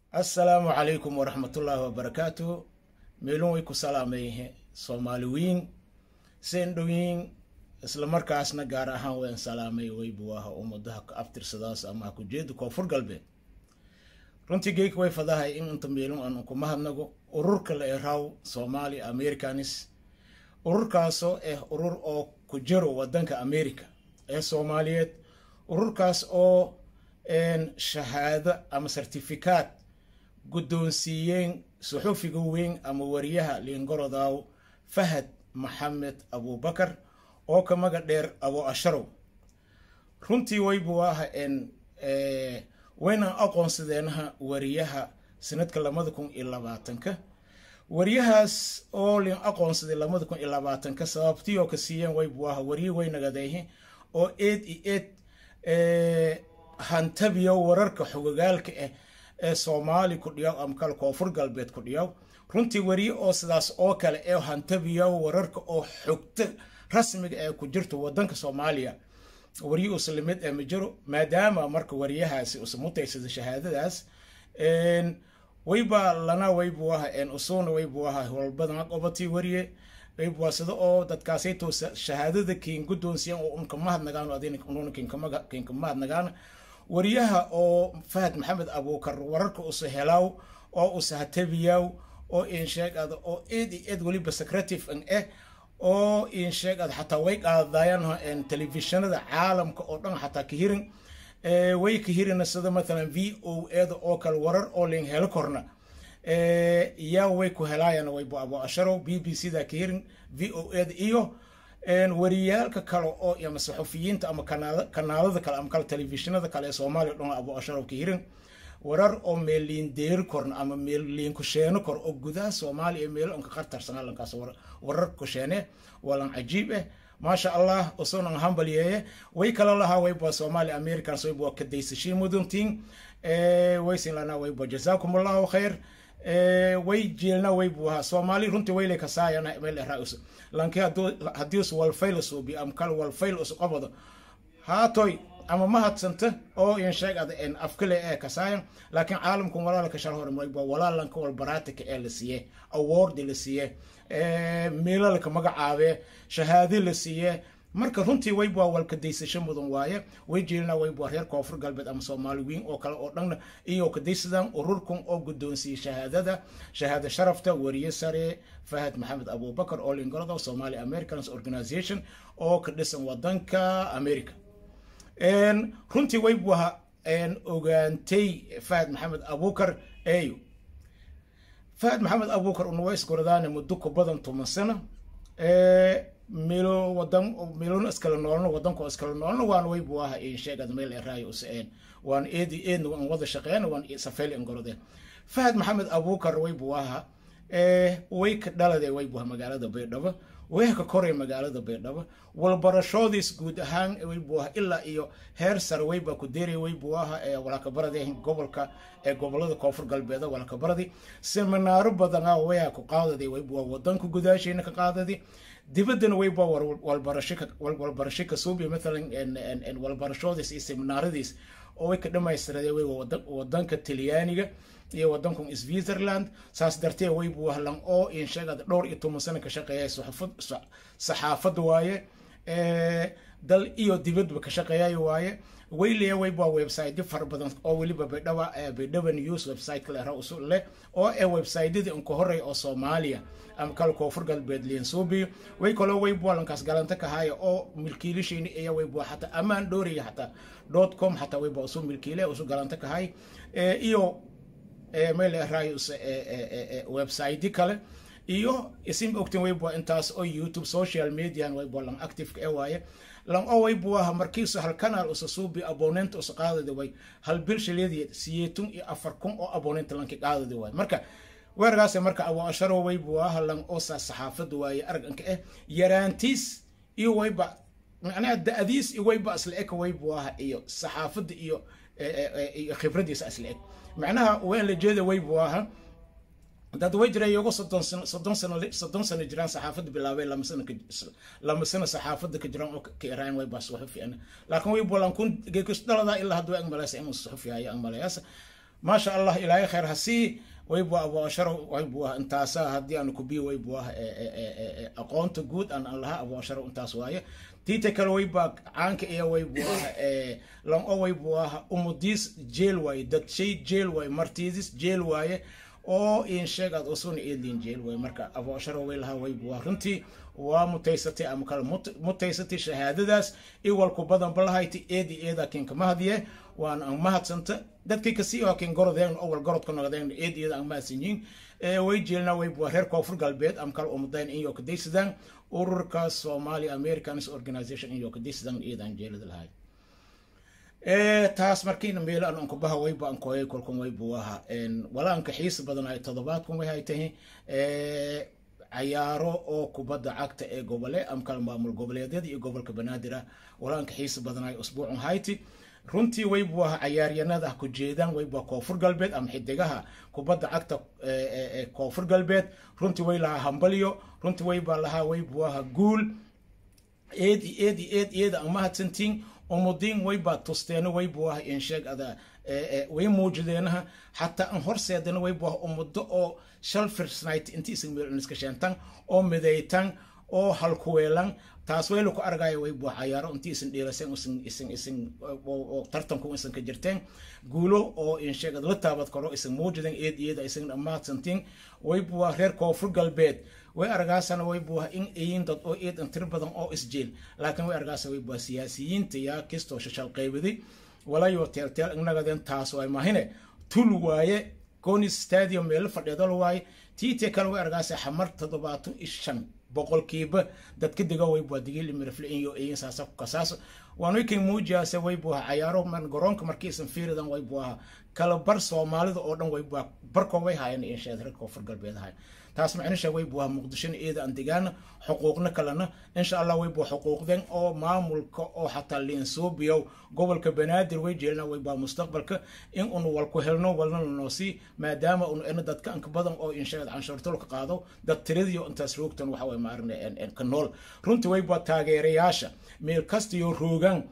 assalaamu calaykum waraxmatullaahi wabarakaatuhu meelun way ku salaamayhe soomaaliwiin seen dhowiin islamarkaasna gaar ahaan waan salaamay waybu aha ummadaha ka abtirsadaas ama ha ku jeeda koonfur galbeed runtii geek way fadahay in inta meelun aan kuma hadnago ururka la eraw soomaali americanis ururkaasoo ah urur oo ku jiro wadanka america ee soomaaliyeed ururkaas oo shahaado ama sertifikaad guddoonsiiyeen suxufiga weyn ama wariyaha liingorodaw fahad maxamed abubakar oo ka maga dheer abo asharow runtii waybu aha waynaan aqoonsadeenaha wariyaha sanadka labada kun iyo labaatanka wariyahaas oo lin aqoonsaday labada kun iyo labaatanka sababtii oo ka siiyeen waybu aha wariye waynagadeyhe oo eed i eed hantabiyo wararka xogogaalka ah ee soomaali ku dhiyaw ama kale koonfur galbeed ku dhiyaw runtii wariye oo sidaas oo kale ee hantabiyo wararka oo xogta rasmiga ee ku jirto wadanka soomaaliya wariye uslamid ee ma jiro maadaama marka wariyahaasi usa mutaysada shahaadadaas wayba lana waybu aha usuna waybu aha howlbadan qobatii wariye waybu sida oo dadkaasayto shahaadada kiin guddoonsiyan oo unka mahadnagaan adina kiinka mahadnagaan wariyaha oo fahad maxamed abuukar wararka usa helaw oo usa hatabiyaw oo insheegada oo eed i eed weliba secretive an eh oo insheegada xataa way qaadayaan telefishinada caalamka oo dhan xataa ka hirin way ka hirina sida mathalan v o eda oo kale warar oo ling helo korna yaa way ku helaayaan waybu abo asharow b b c da ka hirin v o eda iyo wariyaalka kale oo ama saxufiyiinta ama kanaalada kale ama kale telefishinada kale ee soomaaliya dhan abo asharow ka hirin warar oo meelliin deeri korna ama meelliin kusheeno kor oo gudaha soomaaliya meelo onka qartarsanaa lankaas warar kusheene walan cajiib eh maasha allah usunan hambalyeeye way kala lahaa wayba soomaali americans wayba kadaysashii muduntiin waysin lanaa wayba jazaakum allahu khayr way jeelna waybu ahaa soomaali runtii waylay kasaayana meel eraus lanki haddii us walfayl suubi ama kale walfayl us qabado haatoy ama mahadsanta oo insheegada afkale ee kasaayan laakiin caalamku walaalka shal hore wayba walaalanka walbaraatika ee la siiye awardi la siiye meelalka magacaabe shahaade la siiye marka runtii wayba walkadaysasho mudan waaye way jeelina wayba reer koonfur galbeed ama soomaali weyn oo kale oo dhanna iyo kadaysadaan ururkan oo guddoonsiiyey shahaadada shahaada sharafta wariye sare fahad maxamed abubakar oo lingolada somali americans organization oo ka dhisan wadanka america runtii waybu aha ogaantay fahad maxamed abukar eyo fahad maxamed abukar unawa isgoradaane muddo ku badan toban sano melo wadan melona iskala noolno wadanko iskala noolno waana waybu aha sheegad meel eraayo useen waan eedi eedna waan wada shaqeyn waan safeel ingorodeen fahad maxamed abukar waybu aha way ka dhalade waybu aha magaalada baydhabo way ka koray magaalada baydhabo walbarashoodiis guud ahaan waybu aha ilaa iyo heer sare wayba ku deeray waybu aha walakabaradi gobolka ee gobolada koonfur galbeed walakabaradi seminaaro badana waya ku qaadadi waybu aha wadanka gudaasheena ka qaadadi dibaddana wayba walbarasho ka suubi mathalan walbarashoodiis iyo seminaaradiis oo way ka dhamaystirade wayba wadanka talyaaniga iyo wadankan switzerland saas dartee waybu ahlan oo insheegada dhowr iyo toban sano ka shaqeeya saxaafad waaye dal iyo dibadba ka shaqeeyayo waaye wayleya wayba website fara badan oo weliba baydhaba baydhaba news website kale ra usul leh oo ee websitedii unka horey oo soomaaliya ama kale koonfur galbeed liinsuubiyo way kaloo waybu lankaas galanta kahaya oo milkiilishayni iya waybu xataa amaan dhooraya xataa dot com xataa wayba usu milkiile usu galanta kahay iyo meel erayus website kale iyo isim ogtin waybu intaas oo youtube social median waybu lan active ee waaye lan oo waybu aha markiisu hal kanaal usa suubi abonent usa qaadadi way hal bil shileedii siyeetun iyo afar kun oo abonent lanki qaadadi waay marka weergaas marka abu asharo waybu aha lan oo saa saxaafada waaye arganka eh yaraantiis iyo wayba macnaha da-adiis iyo wayba isla eg waybu aha iyo saxaafada iyo iyo khibradiisa isla eg macnaha waan la jeeda waybu aha dad way jiray iyago soddon sano soddon sano soddon sano jiraan saxaafadda bilaabay lama sano lama sano saxaafadda ka jiraan oo ka iraan way baa suxufi ana laakiin way bolan kun geekus dhalada ilaa hadduu ag malaysa inuu suxufi hayo ag malayasa maasha allah ilaahay khayr ha sii waybua abuasharo waybua intaasa haddii aan kubiyo waybua aqoonta guud aan aan lahaa abuasharo intaas waaye tiita kale waybaa caanka iyo waybua lan o waybua umudiis jeel waaye dad shay jeel waaye martiidis jeel waaye oo in sheeg aad usuna eedliin jeel waaye marka abuasharo way lahaa waybua runtii waa mutaysatay ama kale mutaysatay shahaadadaas iwalku badan balahayta eedi eeda kinka mahadiye waan aan mahadsanta dadkii kasii oo kin gorodeen awal gorodka noqdeen eed iyada aan mahadsanyiin way jeelna way bua reer koonfur galbeed am kale umudayn in yo kadaysadaan ururka somali americans organization in yo kadaysadaan iyadaan jeelada lahay taas markiina meel aan ankubaha wayba an kooyay kolkan waybu aha walaanka xiisa badan ay todobaadkan way hay tahay cayaaro oo kubadda cagta ee gobole am kale maamul goboleedyada iyo gobolka banaadir ah walaanka xiisa badan ay usbuucun hayti runtii waybu aha cayaaryanada ku jeedaan wayba koonfur galbeed ama xidigaha kubadda cagta koonfur galbeed runtii way lahaa hambalyo runtii waybaa lahaa waybu aha guul eedi eedi eed iyada aan mahadsantiin umudiin waybaa tusteena waybu aha insheeg ada way muujideenaha xataa aan horseedana waybu aha umudo oo shal firsnight inti isan meel iska sheentan oo midaytan oo halkuweelan taas wayla ku argaya way buu cayaaro intii isan dheelaseen isan isan isan oo tartanku isan ka jirteen guulo oo in sheegad la taabad karo isan muujideen eed iyada isan dhammaadsantiin way buu reer koonfur galbeed way argaasana way buu in ayin dad oo eed intir badan oo isjeel laakiin way argaasa way buu siyaasiyiinta yaa kistoo shashal qaybaday walayo teelteel inagadeen taas way mahine tul waaye conis stadium meel fadhiidal waaye tiite kale way argaasa xamar toddobaatan iyo shan boqolkiiba dadka dega waybu digil mirafle iyo iyo saasa kasaas waan way kan muujiyaase waybu cayaaro man garoonka markiisan fiiridan waybu aha kala bar soomaalida oo dhan waybu barkoo way haayeen insheed reer koonfur galbeed ahayn taas macnisha waybu muqdishona iyada aan degaana xuquuqna kalena insha allah waybu xuquuqden oo maamulka oo xataa liinsuubiyow gobolka banaadir way jeelna waybu mustaqbalka in unu walku helno walna lanoosii maadaama unu ena dadka anka badan oo insheed canshuurtolka qaado dad tiradiyo intaas roogtan waxa way maarne ka nool runtii waybu taageerayaasha meel kastiyo roogaan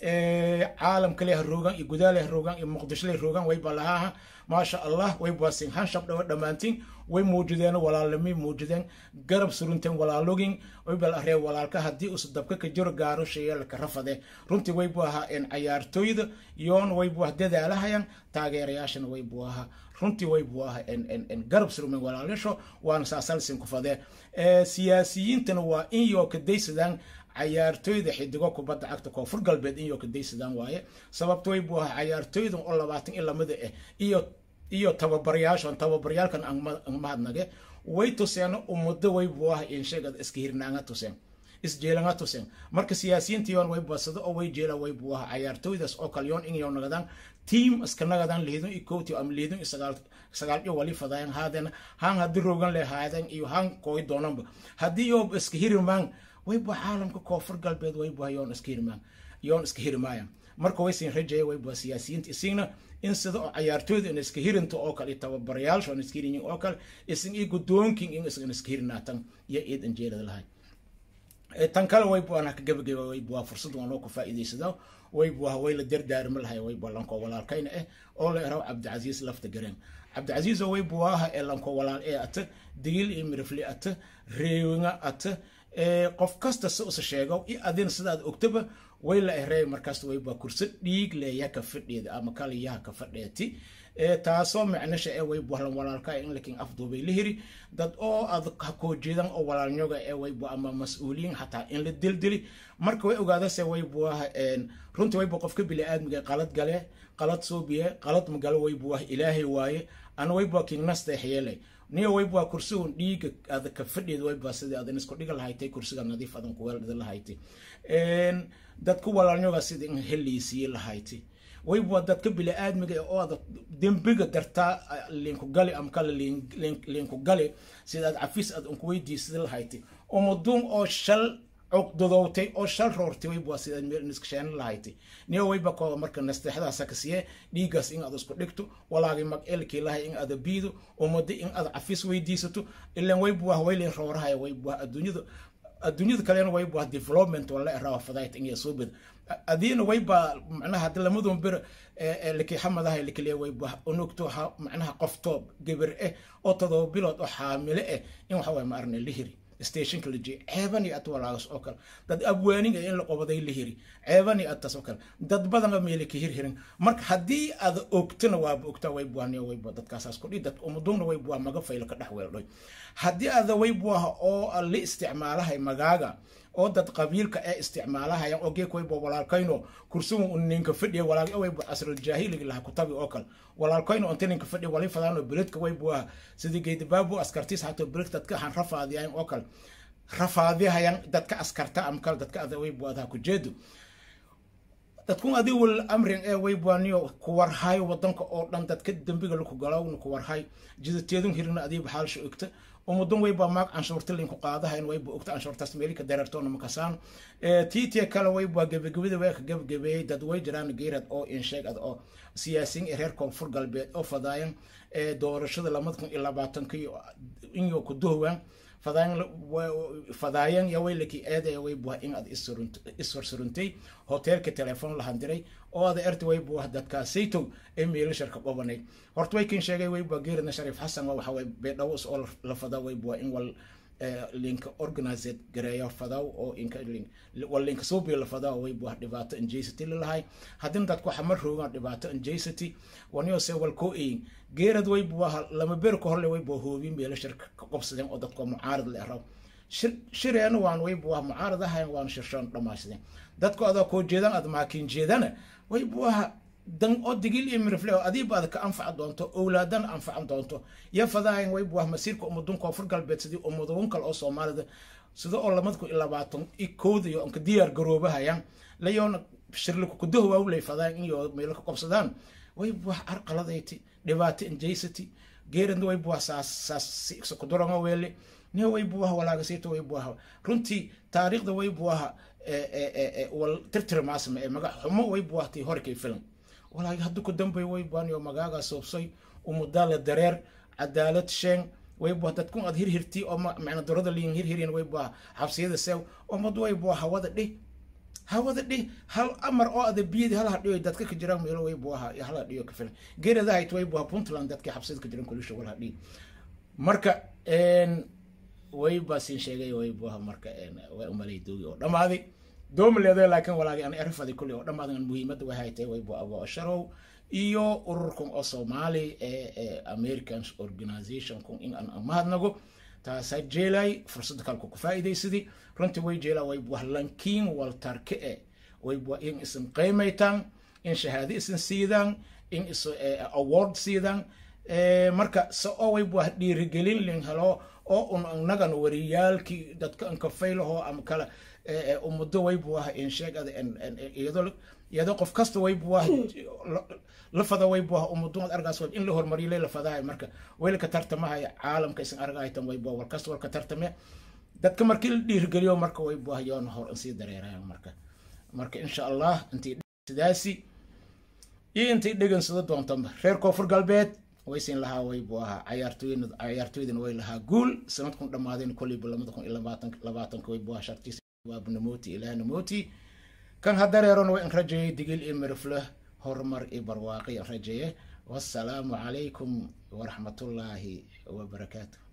caalamka leh roogaan iyo gudaa leh roogaan iyo muqdisho leh roogaan wayba lahaaha maasha allah wayba sin hanshab dhawa dhammaantiin way muujideen walaalnimay muujideen garab surunteen walaalogin waybal aree walaalka haddii us dabka ka jiro gaaro shayaalka rafade runtii waybu ahaa cayaartooyda yoon waybu ah dadaalahayan taageerayaashana waybu ahaa runtii waybu ahaa garab surumeen walaalasho waana saasalsin ku fadee siyaasiyiintana waa in yoo kadaysadaan cayaartooyda xidigo kubadda cagta koonfur galbeed in yoo kadaysadaan waaye sababta waybu ahaa cayaartooydan oo labaatan iyo lamida ah iyo iyo tababaryaashan tababaryaalkan aan mahadnage way tuseen umado waybu ah insheegad iska hirnaanga tuseen isjeelanga tuseen marka siyaasiyiinta yoon way basado oo way jeela waybu ah cayaartooydaas oo kale yoon inyo nagadaan tiam iska nagadaan liidon iyo kowti ama liidon iyo sagaal sagaal iyo wali fadayan haadena haan haddii rogan le haadan iyo haan kooy doonanba haddii yoo iska hirimaan waybu caalamka koonfur galbeed waybu yoon iska hirimaan yoon iska hirimaayan marka waysin rajaya waybu siyaasiyiinta isigna in sida oo cayaartooyda in iska hirinta oo kale tababarayaasha in iska hirinyin oo kale isin iyo guddoonkin in isan iska hirinaatan iyo iid anjeelada lahay tan kale waybu aan ka gabagaba waybu waa fursad waan oo ku faa'iidaysada waybu waa way la dardaarma lahay waybu lanko walaalkayna eh oo la eraw cabdicasiis lafta gareen cabdicasiis oo waybu waaha ee lanko walaal ee ata digil iyo mirifli ata reewinga ata qof kasta si usa sheego i adin sidaad ogtaba way la ehrey markaas wayba kurso dhiig leeya ka fadheeda ama kaliyaha ka fadheeti taasoo macnasha ee way buhlan walaalka in lakin afduubay la hiri dad oo ad hakoo jeedan oo walaalnyoga ee waybu ama mas-uuliyiin xataa in la dildili marka way ogaadase waybuah runtii waybu qofka bili-aadmiga qalad gale qalad suubiye qalad magalo waybuah ilaahay waaye ana waybu kingnasteexyeelay niyo waybua kursigun dhiiga ada ka fadheed wayba sidii adan isku dhiga lahaytay kursiga nadiif adan kuweeldhida lahaytay dadka walaalnyoga sidii in heliisiye lahaytay waybua dadka bili-aadmiga oo ada dembiga dartaa linku gali ama kale linku gali sida aad cafis aad unkuweydiisida lahaytay umuduun oo shal cugdadowtay oo shal roortay waybua sidaad meel iskasheen lahaytay niyo wayba kooda marka nasteexdaasa ka siye dhiigaas in aad isku dhigto walaagi mag elkii lahay in aada biido umado in aad cafis weydiisato ilan waybuah waylin roorahaya waybuah adduunyada adduunyada kalena waybuah development wala erawa fadayt in soo bed adiina wayba macnaha hadda lamadun bir laki xamadaha lakaliya wayba unugto macnaha qoftoo gabar eh oo todoba bilood oo xaamile eh in waxa waye ma arne la hiri stationka la jeey ceebani at walaagas oo kale dad abwaaniga in la qobaday la hiri ceebani atas oo kale dad badana meele ka hirhirin marka haddii aad ogtana waaba ogtaa way buwaniyo wayba dadkaasaas kudhi dad umudugna way buwa maga faylo ka dhex weeldhoy haddii aada way buwaha oo la isticmaalahay magaaga oo dad qabiilka ee isticmaalahaya oo geek wayba walaalkayno kursugu un ninka fadhiya walaal wayba asruljaahiliga laha kutabi oo kale walaalkayno inta ninka fadhiya wali fadaano beledka wayba sidii geedibaabu askartiis hato beledka dadka han rafaadiyayan oo kale rafaadihayan dadka askarta am kale dadka ada waybu adaha kujeedo dadkun adi wal amrin ee waybuaniyo kuwarhay wadanka oo dhan dadka dembiga laku galowna kuwarhay jidateedun hirina adiiba xaalsha ogta umudan wayba maag canshuurta linku qaadahayn wayba ogta canshuurtaas meelika dareertoona makasaan tiitiya kale wayba gebagabada waa ka gebagabeeyey dad way jiraan geerad oo insheeg ad oo siyaasiyiin ee reer koonfur galbeed oo fadaayan doorashada lamada kun iyo labaatanka inyo kuduhwaan fadaayan fadaayan ya waylaki eedaya way buha in aad ishorsuruntay hoteelka telefoon lahan diray oo ada erta way buha dadkaasaytow ee meelasharka qobanay horta way kin sheegay way buha geeradna shariif xasan waxa way beedhawos oo la fada way buha in wal linka organized gareeyo fadaw oo inka wal linka suubi la fadaw way buha dhibaato injaysity lalahay haddina dadku waxa ma roogaan dhibaato injaysity waniyo se wal koo eyin geerad way buha lama ber ka horle way buha hoobin meelashar ka qobsadeen oo dadku mucaarad le raw shireena waan way buha mucaarad ahayn waan shirshoon dhammaysadeen dadku adaa koo jeedaan aad maakin jeedana way buha dan oo digil iyo mirifle oo adiiba aad ka anfaci doonto owlaadana anfacan doonto iyo fadaayan way buah masiirka ummadun koonfur galbeed sidii ummadun kale oo soomaalida sida oo lamada kun iyo labaatan i kooda iyo onka diyaar garoobahayaan layoona shirliku kudaho waawlay fadaayan iyo meelo ka qobsadaan way buah arqaladayti dhibaato injaysity geeradna way buah saas saas kudurango weele ne way buah walaagasayto way buah runtii taariikhda way buah wal tirtirmaasma ee magac xumo way buahtay horkay filan walaagi haddu ku dambay way baaniyo magaaga soobsay umudaala dareer cadaalad sheeng way buah dadkun aad hirhirtii oo macna durada liin hirhirin way buah xabsiyada seew umad way buah hawada dhih hawada dhih hal amar oo ada biyadi hal hadhiyo dadka ka jiraan meelo way buaha hal hadhiyo ka filan geerada hayt way buah puntland dadkii xabsiyada ka jiran kulisha wal hadhiyo marka way baasin sheegay way buaha marka way umalay doogi oo dhammaaday dooma leedahay laakiin walaagi aan erfaday kulli oo dhammaadan muhiimadda way haytay way bu abo sharow iyo ururkan oo soomaali ee american organization kun in aan mahadnago taasaa jeelay fursadda kalku ku faa'iidaysadii runtii way jeelaa way buah lankiin waltarke e way buah in isan qiimaytaan in shahaado isan siidaan in is award siidaan marka se oo way buah dhiirigelin lin helo oo un annagan wariyaalkii dadka ankafaylaho ama kale ummaddo way buaha insheegada iyadoo iyadoo qof kasta way buaha la fada way buaha ummaddu ad argaas in la hormariyay la fadahay marka waylka tartamahaya caalamka isan argahaytan way buah war kasta walka tartame dadka markii la dhiirigeliyo marka way buaha yoona hor sii dareerayan marka marka insha allah intii sidaasi iyo intay dhegansado doontanba reer koonfur galbeed waysin lahaa way buu ahaa cayaartooyna cayaartooydana way lahaa guul sanadkun dhammaadeen koleyba lamada kun iyo labaatan labaatanka way buu ahaa shartiisa waaba namooti ilaah namooti kan hadareerona way an rajeeyay digil iyo mirifle horumar iyo barwaaqi an rajeeye wassalaamu calaykum waraxmatullaahi wabarakaatu